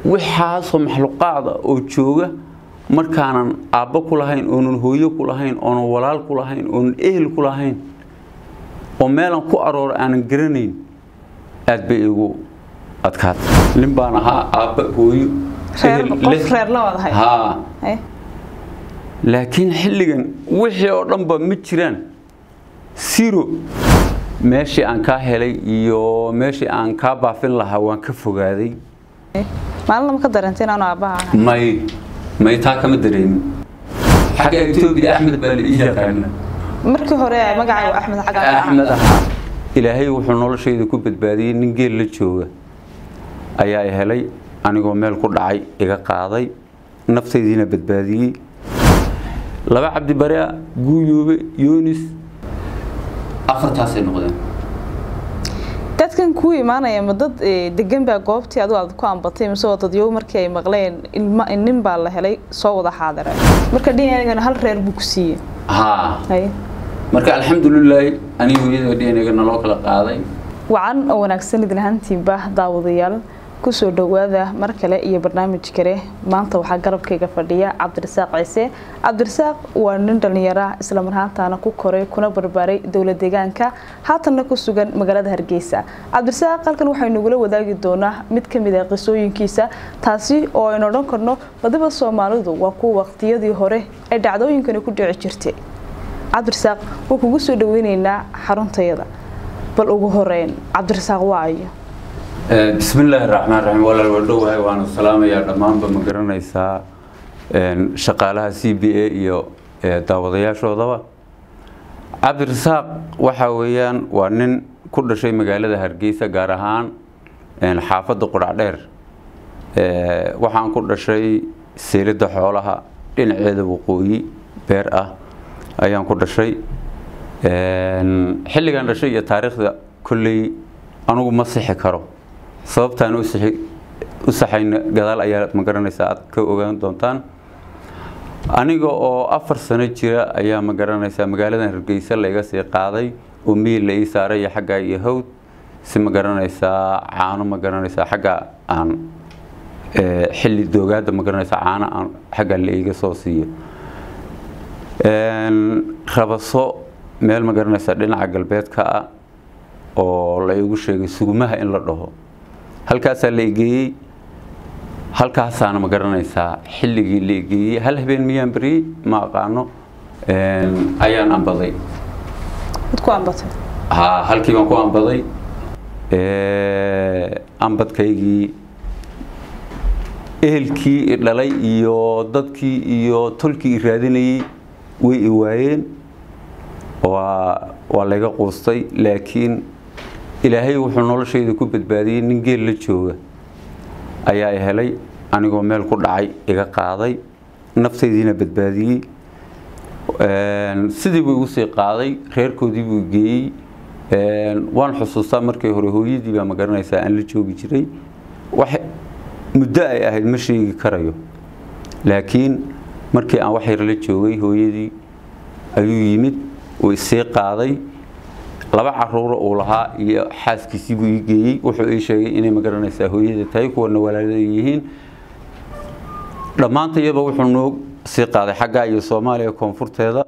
waxaasoo maxluqaada oo jooga markaanan aabbo ku lahayn oonan hooyo ku lahayn oonan walaal ku lahayn oonan ehel ku lahayn oo meelan ku aroora aanan garanayn aad bay igu adkaatay nin baan ahaa aabba hooyo reer qof reer la wadahay haa Haye. laakiin xilligan wixii oo dhanba ma jiraan siro meeshii aan kaa helay iyo meeshii aan kaa baafin lahaa waan ka fogaaday maalin lama ka dareentay inaanu aabbaha ahay may may taa kama dareemin xagga etoobiya axmed baa la ii yaqaana markii hore magacay waa axmed xagga axmed ahaa ilaahay wuxuu noloshayda ku badbaadiyey nin geel la jooga ayaa i helay anigoo meel ku dhacay iga qaaday naftaydiina badbaadiyey laba cabdi barea guuyoobe yoonis afartaasay noqdeen dadkan kuu imaanaya ma dad eh, degan baa goobtii adigu aad ku ambatay mise waa dadyow markii ay maqleen ilma nin baa la helay soo wada xaadiray marka dhinacigana hal reer buu ku siiyey haa Haye. marka alxamdulilaahi anigu iyadoo dheeniga naloo kala qaaday wacan oo wanaagsan idin ahaantiinba daawadayaal kusoo dhowaada mar kale iyo barnaamij kale maanta waxaa garabkayga fadhiya cabdirasaaq ciise cabdirasaaq waa nin dhallinyaro ah isla marhaantaana ku koray kuna barbaaray dowlad deegaanka haatanna ku sugan magaalada hargeysa cabdirasaaq halkan waxaynu nagula wadaagi doonaa mid ka mid ah qisooyinkiisa taasi oo aynu odhan karno badiba soomaalidu waa kuwa waqtiyadii hore ay dhacdooyinkani ku dhici jirtay cabdirasaaq waa kugu soo dhaweyneynaa xaruntayada bal ugu horeyn cabdirasaaq waayo بسم الله الرحمن الرحيم ولا ودوها وانا سلاميا dhamaanba ma garanaysaa een shaqaalaha CBA iyo daawadayaashoodaba Cabdirasaaq waxa weeyaan waa nin ku dhashay magaalada Hargeysa gaar ahaan een xaafadda Quracdheer ee waxaan ku dhashay seelada xoolaha dhinaceeda waqooyi beer ah ayaan ku dhashay een xilligan dhashay iyo taariikhda kulley anigu ma sixi karo sababtaan u saxayna gadaal ayaa ma garanaysaa aad ka ogaan doontaan aniga oo afar sano jira ayaa ma garanaysaa magaaladan hargeysa layga sii qaaday oo miil la ii saaray iyo xaggaa iyo hawd si ma garanaysaa caano ma garanaysaa xagga aan xilli doogaada ma garanaysaa caano aan xagga la iiga soo siiyo rabaso meel ma garanaysaa dhinaca galbeedka ah oo la igu sheegay sugumaha in la dhaho halkaasaa la egeeyey halkaasaana ma garanaysaa xilligii la egeeyey hal habeen miyaan beriyey ma aqaano ayaan ambaday mid ku ambatay ha halkii baan ku ambaday ambadkaygii ehelkii i dhalay iyo dadkii iyo tolkii i raadinayey way i waayeen waa waa layga quustay laakiin ilaahay wuxuu noloshayda ku badbaadiyey nin geel la jooga ayaa i helay anigoo meel ku dhacay iga qaaday naftaydiina badbaadiyey sidii buu igu sii qaaday reerkoodii buu geeyey waan xusuustaa markii hore hooyadii baa ma garanaysaa aan la joogi jiray wax muddo ay ahayd ma sheegi karayo laakiin markii aan wax yar la joogay hooyadii ayuu yimid uu isii qaaday laba caruuro uu lahaa iyo xaaskiisii buu ii geeyey wuxuu ii sheegay inay ma garanaysaa hooyada tahay kuwana walaalada yihiin dhammaantayaba wuxuu noo sii qaaday xaggaa iyo soomaaliya koonfurteeda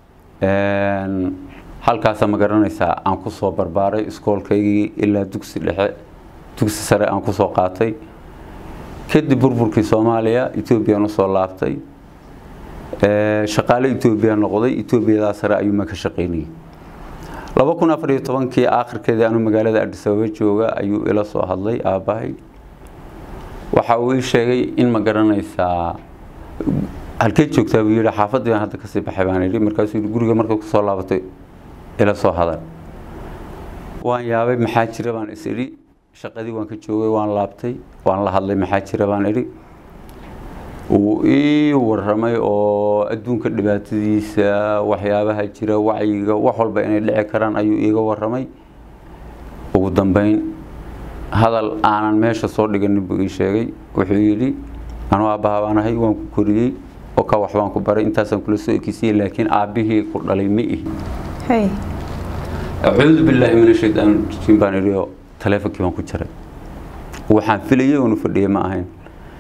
halkaasa ma garanaysaa aan ku soo barbaaray iskoolkaygii ilaa dugsi dhexe dugsi sare aan kusoo qaatay kadib burburkii soomaaliya etoobiyaan usoo laabtay shaqaale etoobiya noqday etoobiyadaa sare ayuuma ka shaqaynayay laba kun afar iyo tobankii aakhirkeedii anuu magaalada adis ababa jooga ayuu ila soo hadlay aabbahay waxa uu ii sheegay in ma garanaysaa halkeed joogtaa buu yidhi xaafaddii baan hadda kasii baxay baan idhi markaasuu yidhi guriga markay kusoo laabatay ila soo hadal waan yaabay maxaa jira baan is idhi shaqadii waan ka joogay waan laabtay waan la hadlay maxaa jira baan idhi uu ii waramay oo adduunka dhibaatadiisa waxyaabaha jira wacyiga wax walba inay dhici karaan ayuu iiga waramay ugu dambeyn hadal aanan meesha soo dhiganin buu ii sheegay wuxuu yidhi anuu aabbaha baan ahay waan ku koriyey oo ka wax baan ku baray intaasaan kula soo ekisiyey laakiin aabbihii ku dhalay ma ihi hay acuudu billaahi min ashaytaan rajiim baan idhi oo taleefonkii baan ku jaray waxaan filayay oonu fadhiyay ma ahayn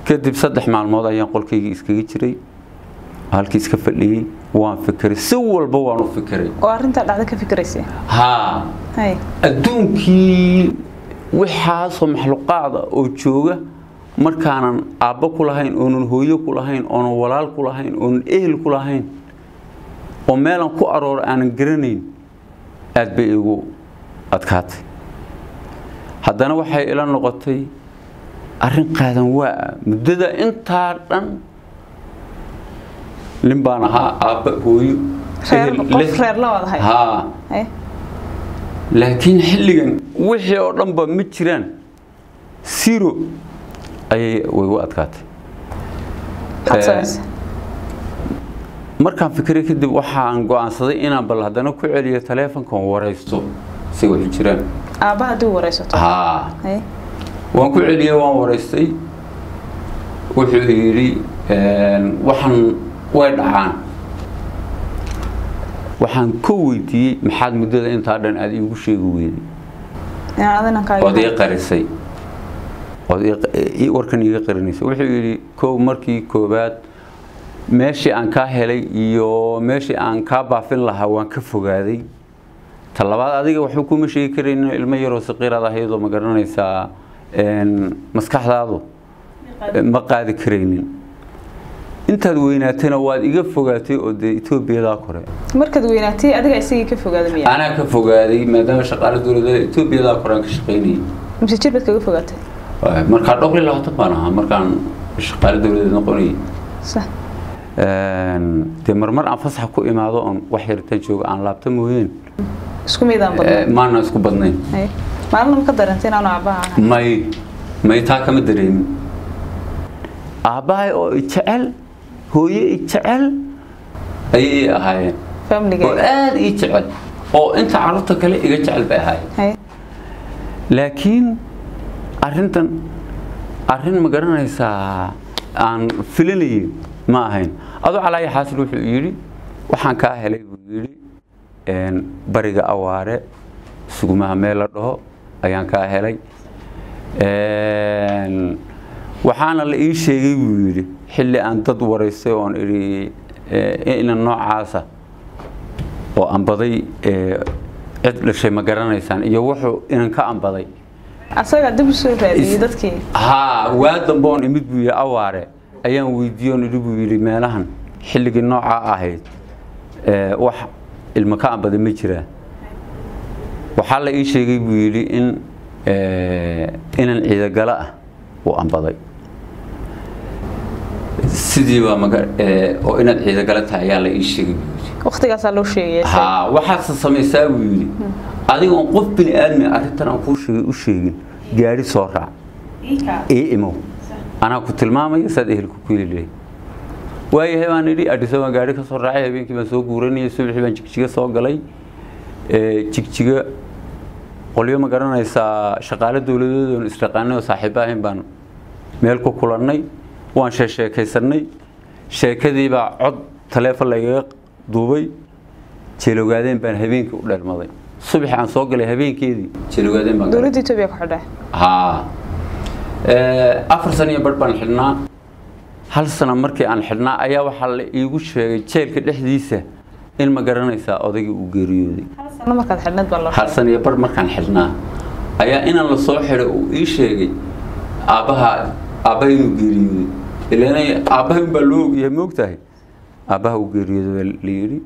kadib saddex maalmood ayaan qolkaygii iskaga jiray halkii iska fadhiyey waan fikiray si walba waan u fikiray oo arrintaa dhacda ka fikiraysa haa hay adduunkii waxaasoo maxluuqaada oo jooga markaanan aabbo ku lahayn oonan hooyo ku lahayn oonan walaal ku lahayn oonan ehel ku lahayn oo meelan ku arooro aanan garanayn aad bay igu adkaatay haddana waxay ila noqotay arrin qaadan waa muddada intaa dhan nin baan ahaa aabba hooyo reer ehel qof leh. reer la wada hay haa hay laakiin xilligan wixii oo dhanba ma jiraan siro ayay way u adkaatay maxaad Eh, samaysay markaan fikiray kadib waxaan go'aansaday inaan bal haddana ku celiyo taleefonkan waraysto si waxu jiraan aabba haddii waraysato haa hay waan ku celiyey waan waraystay wuxuu yidhi waxaan way dhacaan waxaan ka weydiiyey maxaad muddada intaa dhan aada iigu sheegi weyday inaan adinan ood ii kaaga qarisay ood ii- ii- warkan iiga qarinaysay wuxuu yidhi kow markii koobaad meeshii aan kaa helay iyo meeshii aan kaa baafin lahaa waan ka fogaaday ta labaad adiga waxba kuma sheegi karaynin ilmo yaroo saqiiraad ahaydoo ma garanaysaa een, maskaxdaadu ma qaadi karaynin intaad weynaatayna waad iga fogaatay oo dee etoobiyadaa kore markaad weynaatay adiga isagii ka fogaada miya anaa ka fogaaday maadaama shaqaale dowladda etoobiyadaa kore aan ka shaqaynayay mise jir baad kaga fogaatay markaa dhowr iyo labaatan baan ahaa markaan shaqaale dowladeed noqonayay sax Een, dee marmar aan fasax ku imaado oon wax yaritaan jooga aan laabta mooyeen isku miidaan eh, badnaa maana isku badnayn hay maalin ma ka darantay inaanu aabbaha ahay may may taa kama dareemin aabbahay oo i jecel hooye i jecel ayay ii ahaayeen oo famliga aada ii jecel oo inta carruurta kale iga jecel bay ahaayeen hay laakiin arrintan arrin ma garanaysaa aan filanayay ma ahayn adoo calaayi xaasil wuxuu yidhi waxaan kaa helay buu yidhi een, bariga awaare sugumaha meel la dhaho ayaan kaa helay Een, waxaana la ii sheegay buu yidhi xilli aan dad waraystay oon idhi eh, inan noocaasa oo ambaday eh, cid dhashay ma garanaysaan iyo wuxuu inan ka ambaday asaga dib usoo raadiyey Is- dadkii haa waa dambe oon imid buu yidhi awaare ayaan weydiiye oon idhi buu yidhi meelahan xilligii noocaa ahayd ee, wax ilmo ka ambaday ma jiraa waxaa la ii sheegay buu yidhi in ee, inan ciidagalo ah uu ambaday sidiiba maga ee, oo inaad ciidagalo tahay ayaa la ii sheegay buu yidhi waqtigaasaa loo sheegay haa waxaadse samaysaa buu yidhi adigoon qof bini aadmi arrintan aan kuu sheegay u sheegin gaari soo raac ii imow anaa ku tilmaamaya saad ehelku ku heli lahayd waayahay baan idhi adhiso baan gaari ka soo raacay habeenkii baan soo guuranayay subaxii baan jigjiga soo galay Ee, jigjiga qolyo ma garanaysaa shaqaale dowladeed oon isdhaqaanay oo saaxiibo ahayn baan meel ku kulannay waan sheesheekaysanay sheekadii baa cod taleefon lagaga duubay jeelowgaadeen baan habeenkii u dheermaday subaxi aan soo galay habeenkeedii jeelowgaadeen baan galay. dowladda etoobiya ku xidhay haa Ee, afar sano iyo badh baan xidhnaa hal sano markii aan xidhnaa ayaa waxaa la iigu sheegay jeelka dhexdiisa in ma garanaysaa odaygii uu geeriyooday hal sano markaad xidhnayd baa loo hal sano iyo badh markaan xidhnaa ayaa inaan la soo xidhay uu ii sheegay aabbaha aabbaha inuu geeriyooday ilaana aabbaha unbaa loo ogyahay moogtahay aabbaha uu geeriyooday baa la yidhi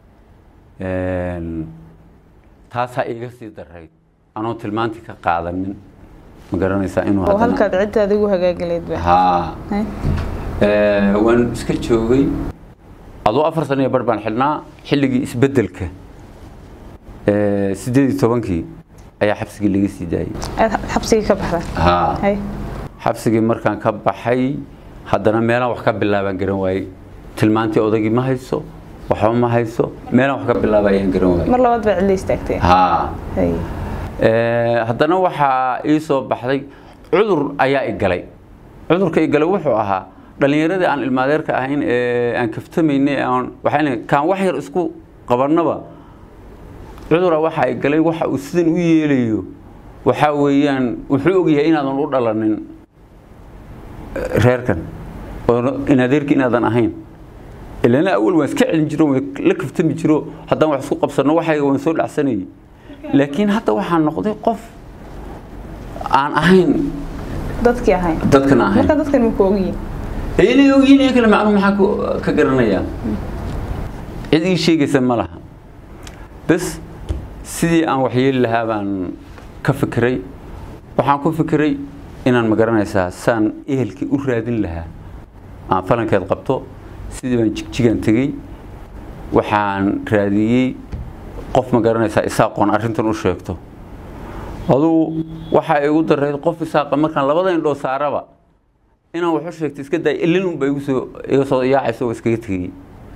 Een, taasaa iiga sii darayd anoo tilmaantii ka qaadanin ma garanaysaa inuu oo haddana- halkaad ciddaada igu hagaagaleyd ba haa Hay. Ee, waan iska joogay aduu afar sano iyo bar baan xidhnaa xilligii isbeddelka ee, sideed iyo tobankii ayaa xabsigii laga sii daayay aad xabsigii ka baxday haa hay xabsigii markaan ka baxay haddana meelaan wax ka bilaabaan garan waayey tilmaantii odaygii ma hayso waxba ma hayso meelaan wax ka bilaaba ayaan garan waayey mar labaad baa cidla istaagtay haa hay Ee, haddana waxaa ii soo baxday cudur ayaa i galay cudurka i galay wuxuu ahaa dhallinyaradii aan ilmaadeerka ahayn ee aan kaftamaynay aan waxaan kaan wax yar isku qabannaba cudura waxaa i galay waxa uu sidan u yeelayo waxaa weeyaan wuxuu ogyahay inaadan u dhalanin reerkan oo in adeerki inaadan ahayn ilana awal waan iska celin jiro waan la kaftami jiro haddaan wax isku qabsano waxayga waan soo dhacsanayay laakiin hadda waxaan noqday qof aan ahayn dadkii ahayn dadkan ahayn marka dadkan ma ku ogyihin inay ogyihiin in kale macnuu maxaa ku- ka garanayaa cid ii sheegaysa ma laha bas sidii aan waxyeeli lahaa baan ka fikiray waxaan ku fikiray inaan magaranaysaa saan ehelkii u raadin lahaa aan falankeed qabto sidii baan jigjigan tegey waxaan raadiyey qof magaranaysaa isaaqoon arrintan u sheegto adugu waxaa igu darayd qof isaaqa markaan labada indhoo saaraba inaan wax u sheegto iska daay ilin unba igu soo iga soo yaacayso oo iskaga tegey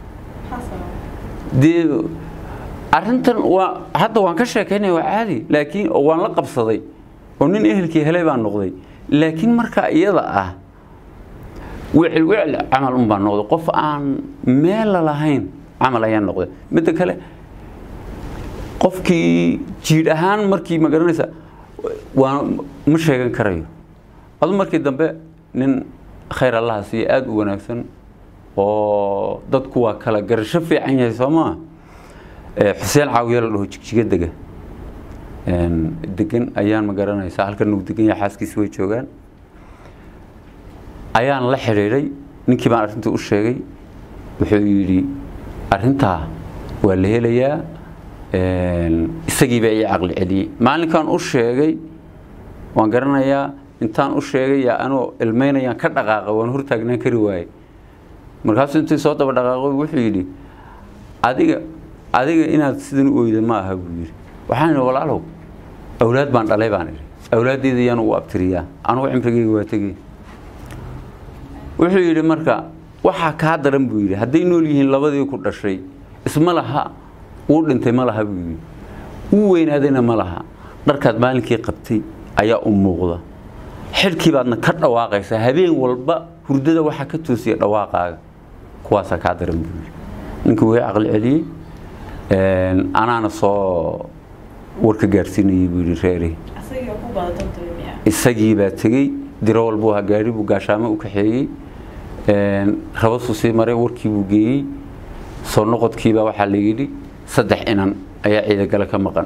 dee arrintan waa hadda waan ka sheekaynaya waa caadi laakiin oo waan la qabsaday oo nin ehelkii helay baan noqday laakiin marka iyada ah wicil wicil camal un baan noqday qof aan meela lahayn camal ayaan noqday midda kale qofkii jiidh ahaan markii ma garanaysa waa ma sheegan karayo adu markii dambe nin khayr allaha siiya aada u wanaagsan oo dadku waa kala garasho fiican yahay soo maa xuseen caawiye la dhaho jigjiga dega degan ayaan ma garanaysaa halkan uu degan yahay xaaskiisi way joogaan ayaan la xidhiidhay ninkii baan arrinta u sheegay wuxuu yidhi arrintaa waa la helayaa isagii baa ii caqli celiyey maalinkaan u sheegay waan garanayaa intaan u sheegay yaa anoo ilmaynayaan ka dhaqaaqa waan hortaagnaan kari waaye markaasuu intii soo daba dhaqaaqo wuxuu yidhi adiga adiga inaad sidan u oyda ma aha buu yidhi waxaan idhi walaalow awlaad baan dhalay baan idhi awlaaddeeda yaan ugu abtiriyaa anugu cimrigeyga waa tegey wuxuu yidhi marka waxaa kaa daran buu yidhi hadday nool yihiin labadii ku dhashay isma laha wuu dhintay ma laha buu yidhi wuu weynaadayna ma laha dharkaad maalinkii qabtay ayaa u muuqda xidhkii baadna ka dhawaaqaysaa habeen walba hurdada waxaa ka toosiya dhawaaqaaga kuwaasaa kaa daran buu yidhi ninkii way caqli celiyey anaana soo warka gaarsiinayay buu yidhi reeri isagii baa tegey diro walbuu ahaa gaari buu gaashaamo u kaxeeyey rabasuu sii maray warkii buu geeyey soo noqodkiibaa waxaa la yidhi saddex inan ayaa ciidagale ka maqan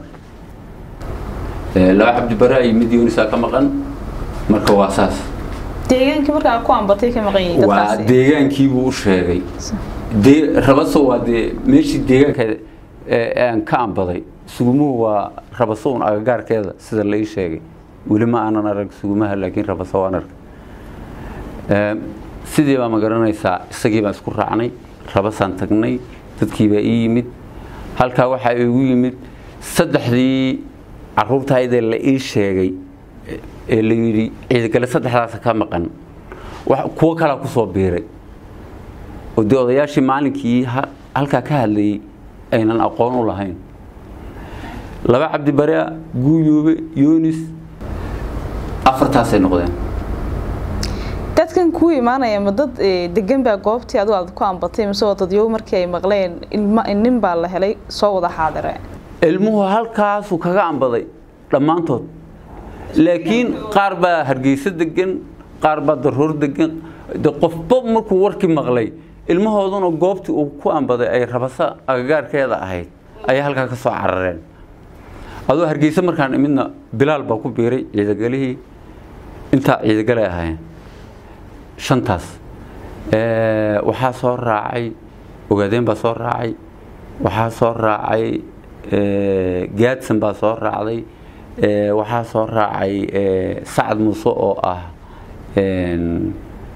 laba cabdibare iyo mid yoonisaa ka maqan marka waa saas deegaankii markaa ku ambatay ka maqan yihiin waa dadkaasi deegaankiibuu u sheegay dee rabaso waa dee meeshii deegaanka ee aan ka ambaday sugumuhu waa rabaso un agagaarkeeda sida la ii sheegay weli ma aanan arag sugumaha laakiin rabaso waan arag Ee, sidii baa ma garanaysaa isagii baan isku raacnay rabasaan tagnay dadkii baa ii yimid halkaa waxaa igu yimid saddexdii caruurtaydee la ii sheegay ee la yidhi ciidagale saddexdaasa ka maqan wax- kuwo kalaa ku soo biiray oo dee odayaashii maalinkii ha- halkaa ka hadlayay aynan aqoon u lahayn laba cabdibarea guuyoobe yoonis afartaasay noqdeen dadkan kuu imaanaya ma dad eh, degan baa goobtii adigu aad ku ambatay mise waa dadyow markii ay maqleen ilma nin baa la helay soo wada xaadire ilmuhu halkaasuu kaga ambaday dhammaantood laakiin qaar baa hargeysa degan qaar baa daroor degan de qofba markuu warkii maqlay ilmahooduna goobtii uu ku ambaday ay rabasa agagaarkeeda ahayd ayay halkaa ka soo carareen adoo hargeysa markaan imidna bilaal baa ku biiray ciidagalihii intaa ciidagalay ahaayeen shantaas Ee, waxaa soo raacay ogaadeen baa soo raacay waxaa soo raacay ee, gaadsan baa soo raacday ee, waxaa soo raacay ee, sacad muuse oo ah een,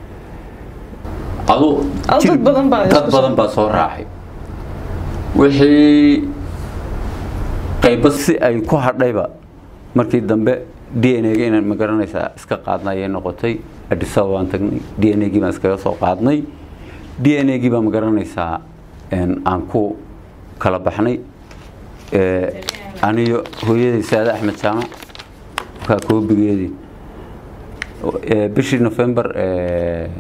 adu Adu dad badan baa dad isku soo- badan baa soo raacay wixii qaybo si ay ku hadhayba markii dambe d n a-ga inaan ma garanaysaa iska qaadna ayay noqotay adisaba baan tagnay d n a-gii baan iskaga soo qaadnay d n a-gii baa ma garanaysaa een, aan ku kala baxnay Ee, aniyo hooyaday saade axmed jaamac kaa koobigeedii Ee, bishii november ee,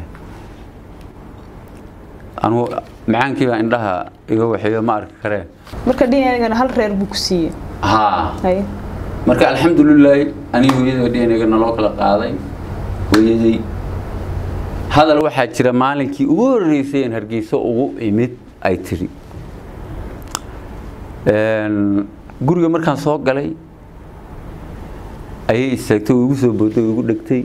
anugu macaankii baa indhaha iga waxeeyo ma arki kareen marka dhinacana hal reer buu ku siiyey haa haye marka alxamdulilaahi aniga hooyada d n a-ga naloo kala qaaday hooyaday hadal waxaa jira maalinkii ugu horreysay in hargeyso ugu imid ay tiri guriga markaan soo galay ayay istaagtay way igu soo booday way igu dhegtay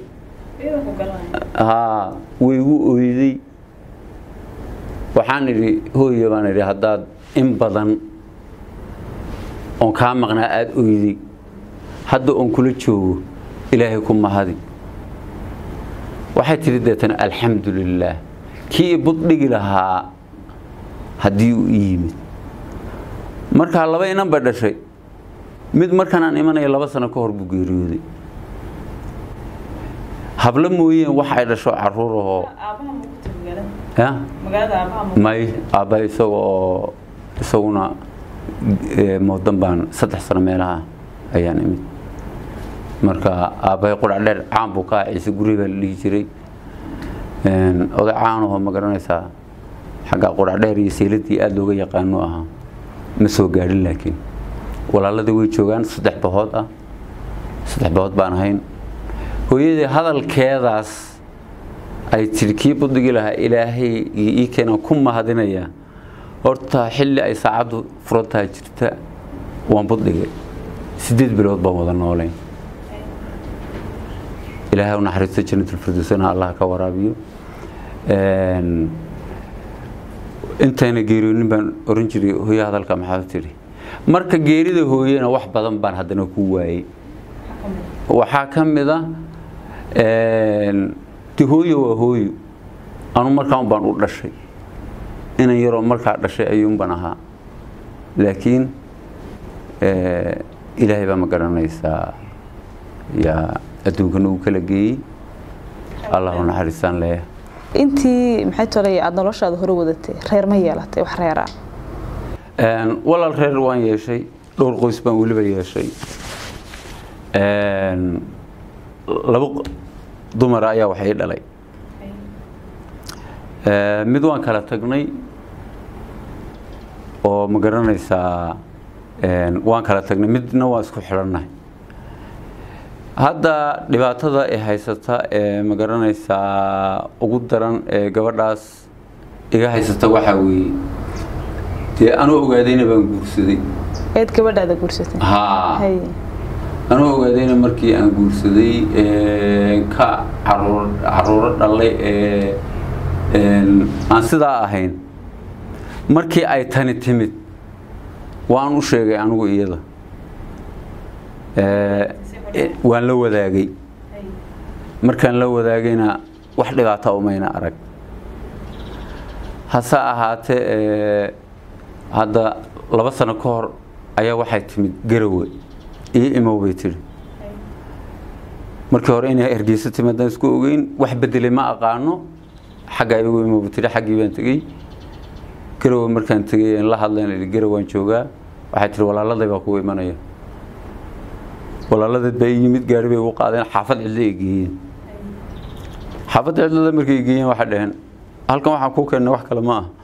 haa way igu oyday waxaan idhi hooya baan idhi haddaad in badan oon kaa maqnaa aada oyday hadda oon kula joogo ilaahay ku mahadi waxay tidhi deetana alxamdu lilaah kii buddhigi lahaa haddii uu ii yimid markaa laba inan ba dhashay mid markaan aan imanaya laba sano ka hor buu geeriyooday hablo mooyeen wax ay dhasho caruur ahoo ya may aabba isaga oo isaguna moodan baan saddex sano meelaha ayaan imid marka aabbahay qudhac dheer caan buu ka aha ciise guri baa la dhihi jiray oday caanahoo ma garanaysaa xagga qudhac dheer iyo sayladii aada looga yaqaano ahaa ma soo gaadhin laakiin walaaladii way joogaan saddex bahood ah saddex bahood baan ahayn hooyadii hadalkeedaas ay tidhi kii buddigii lahaa ilaahay iyo ii keenaan ku mahadinayaa horta xilli ay saacaddu furantaha jirta waan buddigay siddeed bilood baan wada noolayn ilaahay u naxariisto janatulfirdowsana allah ka waraabiyo intayna geeriyoonin baan oran jiray hooyo hadalka maxaa tidhi marka geerida hooyena wax badan baan haddana ku waayey waxaa ka mid a de hooyo waa hooyo anu markaan baan u dhashay inan yaroo markaa dhashay ayuunban ahaa laakiin ilaahay baa ma garanaysaa yaa adduunkana uu kala geeyey allah u naxariistaan leeyahay intii maxay tolay aada noloshaada hore wadatay reer ma yeelatay wax reeraa walaal reer waan yeeshay dhowr qoys baan weliba yeeshay laba dumar ayaa wax ii dhalay mid waan kala tagnay oo ma garanaysaa waan kala tagnay midna waan isku xidhannahay hadda dhibaatada ee haysata ee ma garanaysaa ugu daran ee gabadhaas iga haysata waxaa weeye dee anuu ogaadayna baan guursaday eed gabadhaada guursatay haa hay anuu ogaadayna markii aan guursaday ka caruur caruuro dhalay ee aan sidaa ahayn markii ay tani timid waan u sheegay anigu iyada waan la wadaagay markaan la wadaagayna wax dhibaata umayna arag hase ahaatee hadda laba sano ka hor ayaa waxay timid garowe iyo imow bay tidhi markii hore inay hergeyso timaadaan isku ogeyn wax bedelay ma aqaano xagga igu imow bay tidhi xaggii baan tegey garowe markaan tegey la hadlayn garowaan joogaa waxay tihi walaaladay baa kugu imanaya walaaladeed baa ii yimid gaari bay ugu qaadeen xaafad cidlo ay geeyeen xaafadda cidlada markay geeyeen waxay dhaheen halkan waxaan kuu keennay wax kale ma ah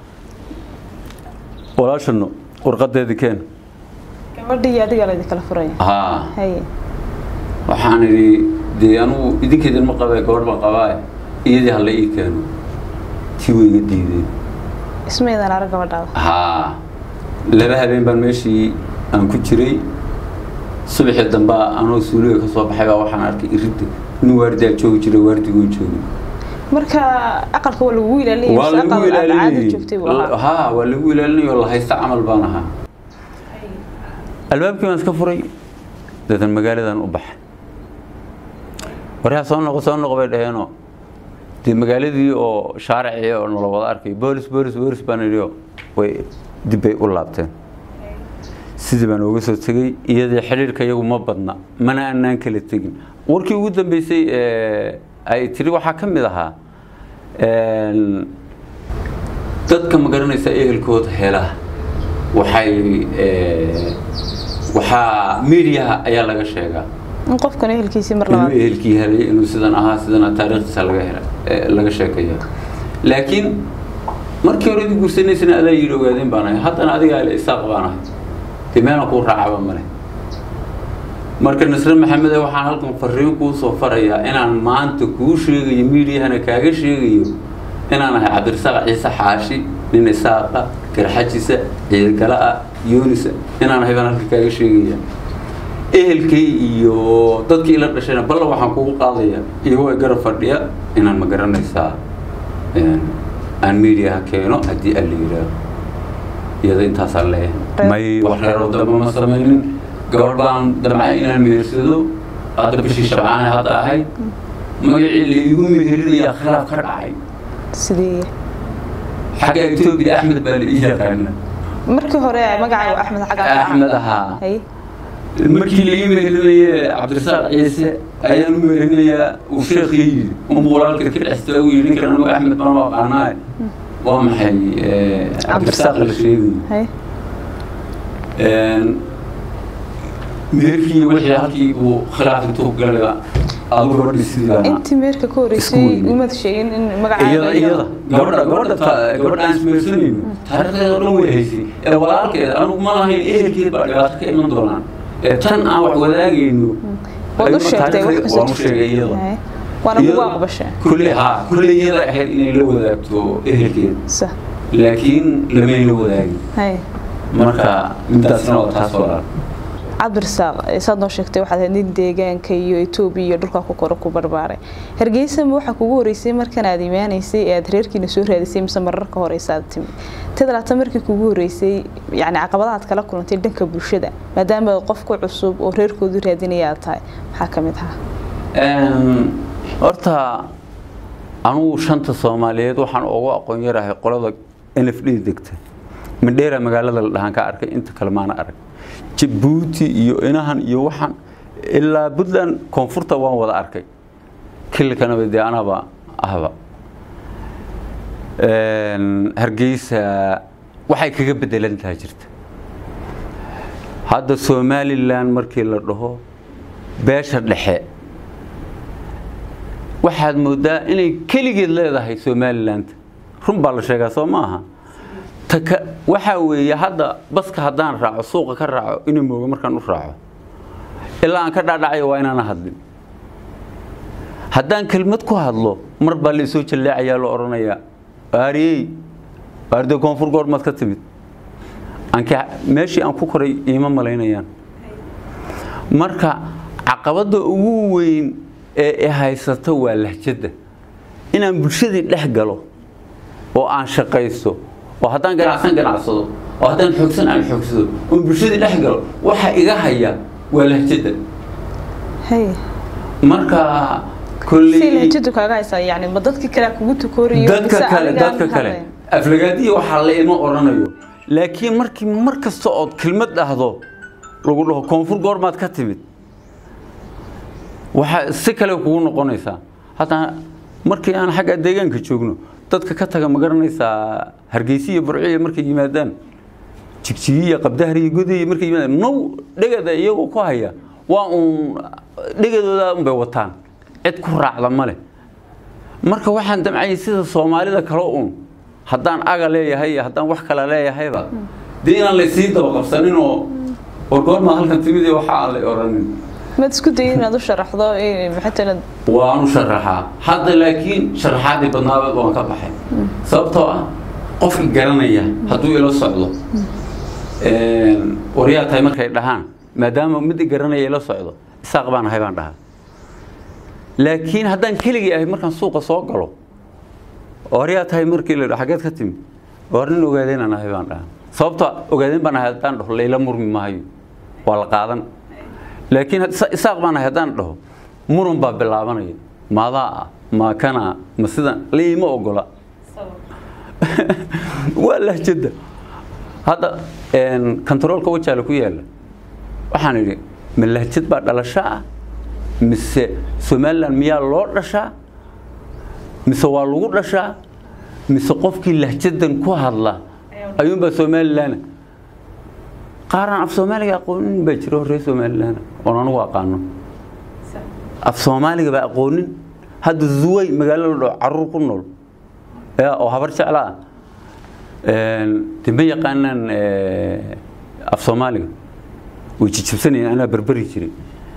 walaashano warqadeedii keen gabadhii iyo adigaa laydin kala furaya haa hay waxaan idhi dee anugu idinkeedin ma qabee gabadh baan qabaa iyadii hala ii keeno tii way iga diideen ismaydan arag gabadhaada haa laba habeen baan meeshii aan ku jiray subaxii dambe anoo suuliga ka soo baxay baa waxaan arkay iridda nin waardiyaa joogi jiray waardigoo joogi marka aqalka waa lagu ilaalinaya waa mise lagu aqal aad caadi joogtay buu ilaalinayay ahaa haa waa lagu ilaalinayay oo la haysta camal baan ahaa albaabkii baan iska furay dadan magaaladan u baxay waryaa soo noqo soo noqo bay dhaheenoo dee magaaladii oo shaaricii oo nala wada arkay boolis boolis boolis baan idhioo way dib bay u laabteen sidii baan uga soo tegey iyadii xidhiirka iyagu ma badna mana aanaan kala tegin warkii ugu dambeysay ee ay tiri waxaa ka mid ahaa dadka ma garanaysa ehelkooda hela waxay waxaa mediaha ayaa laga sheegaa in qofkan ehelkiisii mar inuu labaad ehelkii helay inuu sidan ahaa sidan taariikhdiisa laga hela ee laga sheekaya laakiin markii hore idin guursanaysana adaa yidhi ogaadeen baan ahay haddana adigaa le isaaq baan ahay dee meelan kuu raacaba male marka nasre maxamede waxaan halkan fariin kuu soo farayaa inaan maanta kuu sheegayo miidiyahana kaaga sheegayo inaan ahay cabdirasaaq ciise xaashi nin isaaqa garxajisa ciidgala-a yoonisa inaan ahay baan halkan kaaga sheegaya ehelkay iyo dadkii ila dhashayna balla waxaan kugu qaadaya iyagoo garab fadhiya inaan ma garanaysaa aan miidiyaha keeno haddii aan la yidhaaho iyada intaasaan leeyahay may wax reero dambe ma samaynin gabadh baan damcay inaan mehersado hadda bishii shabcaane hadda ahayd magacii la iigu meherinayaa khilaaf ka dhacay sidee xagga etoobiya axmed baa la ii yaqaana markii hore magacay waa axmed xagga axmed ahaa hay markii la ii meherinaye cabdirasaaq ciise ayaan u meherinayaa uu sheekii yidhi unbu walaalka ka dhexsta u yidhi ninkan anigu axmed baan u aqaanaaye waa maxay cabdirasaaq la sheegayo hay meherkii wixii halkii uu khilaaf intuu galay adu gabadhii sidii baa intii meerka ka horeysay Isku weyn. umad sheegin in magacaa iyada iyada gabadha gabadha ta- gabadha aan ismeersanayno taariikhdeeda oo dhan way haysay ee walaalkeeda anugu ma lahayn ehelkeed baa dhibaato ka iman doonaan ee tan aan wax wadaagayno waad u ayuu sheegtay wax taariikhdeeda- waan u sheegay iyada Hay. waana kugu Iyada- aqbashay kulley haa kulley iyada ahayd inay la wadaagto ehelkeeda sa laakiin lamay la wadaagin hay marka midaasna waa taas walaal cabdirasaaq saad noo sheegtay waxaad ahayd nin deegaanka iyo etoobiya iyo dhulka ku koro ku barbaaray hargeysama waxaa kugu horeysay markan aad imaanaysay ee aad reerkiina soo raadisay mise marar ka horeysa aad timi tadalaata markii kugu horeysay yacni caqabadaha aad kala kulantay dhanka bulshada maadaama aad qof ku cusub oo reerkoodu raadinaya aad tahay maxaa ka mid ahaa Een, horta anugu shanta soomaaliyeed waxaan ugu aqoon yarahay qolada n f d degta mandheera magaalada la dhahaan ka arkay inta kale maana arag jabuuti iyo inahan iyo waxaan ilaa puntland koonfurta waan wada arkay kilkanaba dee anaba ahba Een, hargeysa waxay kaga bedelan tahay jirta hadda somalilan markii la dhaho beesha dhexe waxaad moodaa inay keligeed leedahay somaliland run baa la sheegaa soo maaha taka waxaa weeye hadda baska haddaan raaco suuqa ka raaco ina mooga markaan u raaco ilaa aan ka dhaadhacayo waa inaana hadlin haddaan kelmad ku hadlo mar baa la isoo jalleecayaa la odhanayaa aariyey aaride koonfur goormaad ka timid anka meeshii aan ku koray iima malaynayaan marka caqabadda ugu weyn ee i haysata waa lahjadda inaan bulshadii dhex galo oo aan shaqaysto oo haddaan ganacsan ganacsado oo haddaan xoogsan aan xoogsado oon bulshadii dhex galo waxa iga haya waa lahjadda hay marka si kolley lahjadu kaaga haysaa yacni ma dadkii kale kugu tukoorayo dadka mise kale adigaan dadka kale hadlayn? aflagaadiya waxaa la ima odhanayo laakiin markii mar kasta ood kelmad dhahdo lagu dhaho koonfur goormaad ka timid waxaa si kale kugu noqonaysaa hataa markii aan xagga deegaanka joogno dadka ka taga ma garanaysaa hargeysa iyo burciya markay yimaadaan jigjigiya qabdahar iyo godaya markay yimaadaan now dhegada iyagoo ku haya waa uun dhegadooda unbay wataan cid ku raacda ma leh marka waxaan damcayay sida soomaalida kale uun haddaan aga leeyahay iyo haddaan wax kale leeyahayba dee inaan laysii daba qabsanin oo war goormaa halkan timid iyo waxa aan lay odhanin maad isku dayay inaad u sharaxdo eh, maxay tahay inaad waan u sharaxaa hadda laakiin sharaxaadii badnaabeed waan ka baxay sababtoo ah qofki garanaya hadduu ila socdo een, waryaa tahay markay dhahaan maadaama mid i garanaya ila socdo isaaq baan ahay baan dhahaa laakiin haddaan keligii ahay markaan suuqa soo galo waryaa tahay markii la dhaho xageed ka timi war nin ogaadeen aan ahay baan dhahaa sababtoo ah ogaadeen baan ahay haddaan dhaho layla murmi maayo waa la qaadan laakiin isa- isaaq baan ahay haddaan dhaho muran baa bilaabanaya maadaa ah maa kana ma sidan liima ogola waa lahjada hadda een, kontaroolka wajaale ku yaala waxaan idhi ma lahjad baa dhalasho ah mise somalilan miyaa loo dhashaa mise waa lagu dhashaa mise qofkii lahjadan ku hadla ayuunbaa somalilan qaaraan af soomaaliga aqoonin baa jira horree somalilan oon anugu aqaano af soomaaliga baa aqoonin hadda zuway magaalo la dhaho caruur ku nool ya oo habar jecla ah de ma yaqaanaan af soomaaliga way jijibsanayeen anaa berberi jiray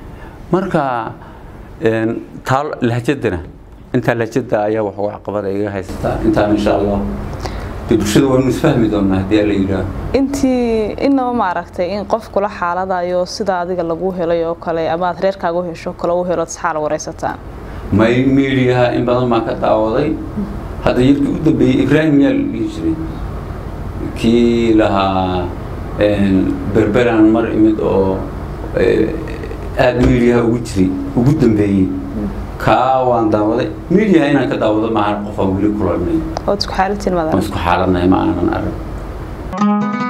marka taa lahjadana intaa lahjada ayaa wax uga caqabada iga haysataa intaan insha allah dee bulshada waynu isfahmi doonaa haddii alla yidhaaho intii inaba ma aragtay in qof kula xaaladayo sida adiga lagu helay oo kale ama aad reerkaaga u hesho kale u helo saxaal wareysataan may miidiyaha in badan baan ka daawaday hadda yarkii u dambeeyey ibraahim yaa la dhihi jiray kii lahaa berberan mar imid oo aada miidiyaha ugu jiray ugu dambeeyey kaa waan daawaday miidiyaha inaan ka daawado maahan qofaan weli kulanay ood isku xaalatiin waan madara isku xaaladnahay ma aanan arag